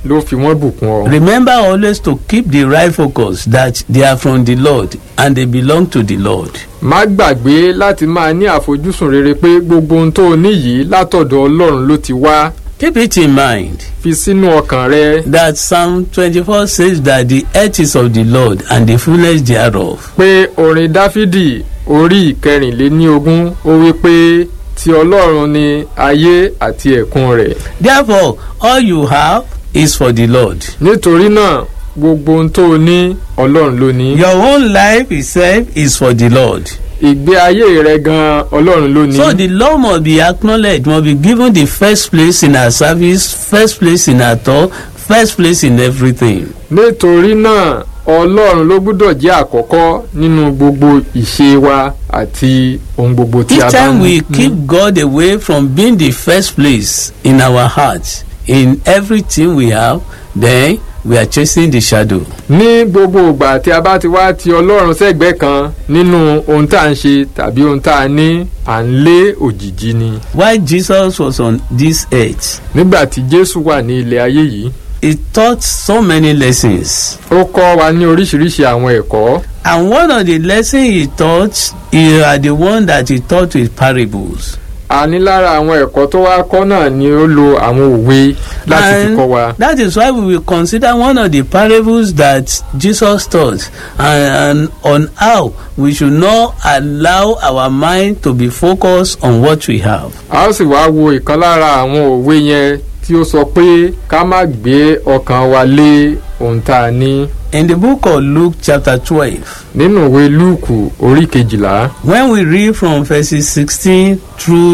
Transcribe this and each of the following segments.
ló fi wọ́n bùkún ọ. Remember always to keep the right focus that they are from the Lord and they belong to the Lord. má gbàgbé láti máa ní àfojúsùn rere pé gbogbo ohun tó o ní yìí látọ̀dọ̀ ọlọ́run ló ti wá Keep it in mind fi sínú ọkàn rẹ that Psalm 24 says that the earth is of the Lord and the fullness thereof. pé orin dáfídì orí ìkẹrìnléníogún ó wí pé ti ọlọ́run ni ayé àti ẹ̀kún rẹ̀ Therefore, all you have is for the Lord. nítorí náà gbogbo ohun tó o ní ọlọ́run ló ní Your own life itself is for the Lord. ìgbé ayé rẹ gan ọlọ́run ló ní So the Lord must be acknowledged, must be given the first place in our service, first place in our thought, first place in everything. nítorí náà ọlọ́run ló gbúdọ̀ jẹ́ àkọ́kọ́ nínú gbogbo ìṣe wa àti ohun gbogbo tí a Each bá time ń we keep God away from being the first place in our hearts, in everything we have, then we are chasing the shadow. ní gbogbo ìgbà tí a bá ti wá ti ọlọ́run sẹ́gbẹ́ kan nínú ohun tá à ń ṣe tàbí ohun tá a ní à ń lé òjìji ni While Jesus was on this earth, nígbà tí jésù wà ní ilẹ̀ ayé yìí he taught so many lessons. ó kọ́ wa ní oríṣiríṣi àwọn ẹ̀kọ́ And one of the lessons he taught, he are the one that he taught with parables. a ní lára àwọn ẹ̀kọ́ tó wá kọ́ náà ni ó lo àwọn òwe láti fi And kọ́ wa That is why we will consider one of the parables that Jesus taught and, and on how we should not allow our mind to be focused on what we have. a ó sì wá wo ìkan lára àwọn òwe yẹn tí ó sọ pé ká má gbé ọkàn wa lé ohun tá a ní In the book of Luke chapter 12, nínú ìwé lúùkù orí kejìlá when we read from verses 16 through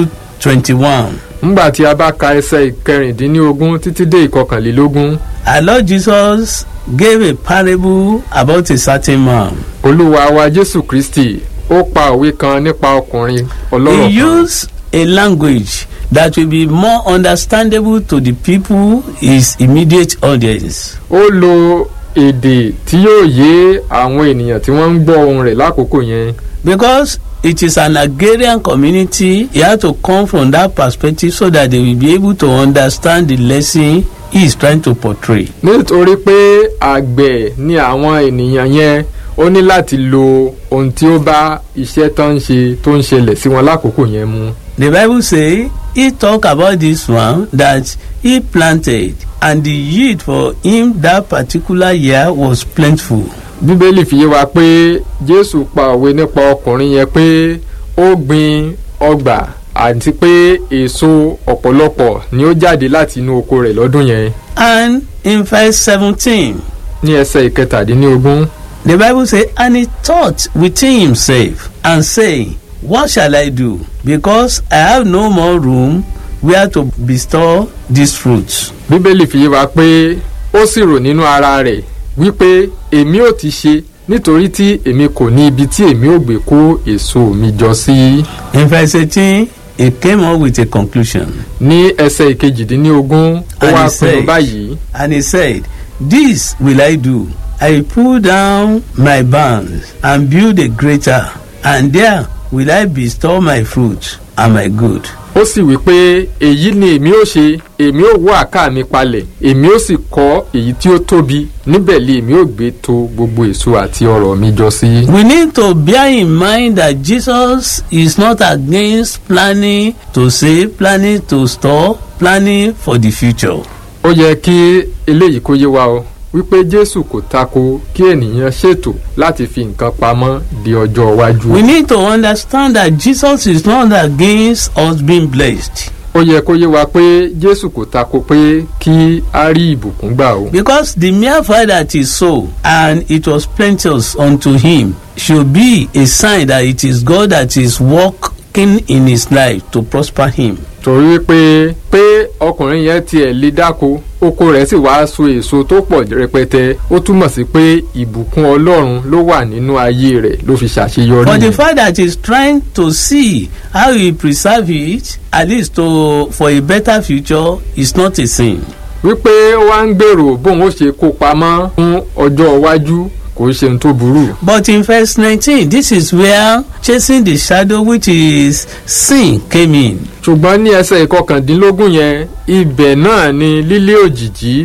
21, ńgbà tí a bá ka ẹsẹ̀ ìkẹrìndínlógún títí dé ìkọkànlélógún our Lord Jesus gave a parable about a certain man. olúwa wa jésù kristi ó pa òwe kan nípa ọkùnrin ọlọ́rọ̀ He kan used a language that will be more understandable to the people, his immediate audience. ó lo èdè tí yóò yé àwọn ènìyàn tí wọ́n ń gbọ́ ohun rẹ̀ lákòókò yẹn Because it is an agrarian community, he had to come from that perspective so that they will be able to understand the lesson he is trying to portray. nítorí pé àgbẹ̀ ni àwọn ènìyàn yẹn ó ní láti lo ohun tí ó bá iṣẹ́ tó ń ṣe tó ń ṣẹlẹ̀ sí wọn lákòókò yẹn mu. The Bible say he talk about this one that he planted and the yield for him that particular year was plentiful. bíbélì fi yé wa pé jésù pa òwe nípa ọkùnrin yẹn pé ó gbin ọgbà àti pé èso ọ̀pọ̀lọpọ̀ ni ó jáde láti inú oko rẹ̀ lọ́dún yẹn And in verse seventeen ní ẹsẹ̀ ìkẹtàdínlógún the Bible say and he thought within himself and say what shall I do because I have no more room where to bestow these fruits. bíbélì fi yé wa pé ó sì rò nínú ara rẹ̀ wípé èmi ò ti ṣe nítorí tí èmi kò ní ibi tí èmi ò gbé kó èso mi jọ sí. In verse eighteen he came up with a conclusion ní ẹsẹ̀ ìkejìdínlógún ó And wá he pinnu said- báyìí and he said this will I do I will pull down my barns and build a greater and there will I bestow my fruit and my good. ó sì wí pé èyí ni èmi ó ṣe èmi ó wó àká mi palẹ̀ èmi ó sì kọ́ èyí tí ó tóbi níbẹ̀ lé èmi ó gbé to gbogbo èso àti ọrọ̀ mi jọ sí. We need to bear in mind that Jesus is not against planning to save, planning to store, planning for the future. ó yẹ kí eléyìí kó yé wa o wípé jésù kò tako kí ènìyàn ṣètò láti fi nǹkan pamọ́ di ọjọ́ iwájú. We need to understand that Jesus is not against us being blessed ó yẹ kó yé wa pé jésù kò tako pé kí a rí ìbùkún gbà o. because the mere fact that he sow and it was plenteous unto him should be a sign that it is God that is working in his life to prosper him. torí pé pé ọkùnrin yẹn tiẹ̀ lè dáko oko rẹ̀ sì wá so èso tó pọ̀ rẹpẹtẹ ó túmọ̀ sí pé ìbùkún ọlọ́run ló wà nínú ayé rẹ̀ ló fi ṣàṣeyọrí But the yẹn. fact that he's trying to see how he preserve it at least to for a better future is not a sin. wípé ó wá ń gbèrò bóun ó ṣe kó pamọ́ fún ọjọ́ iwájú kò ṣe ohun tó burú. But in verse nineteen this is where chasing the shadow which is sin came in. ṣùgbọ́n ní ẹsẹ̀ ìkọkàndínlógún yẹn ibẹ̀ náà ni lílé òjìjí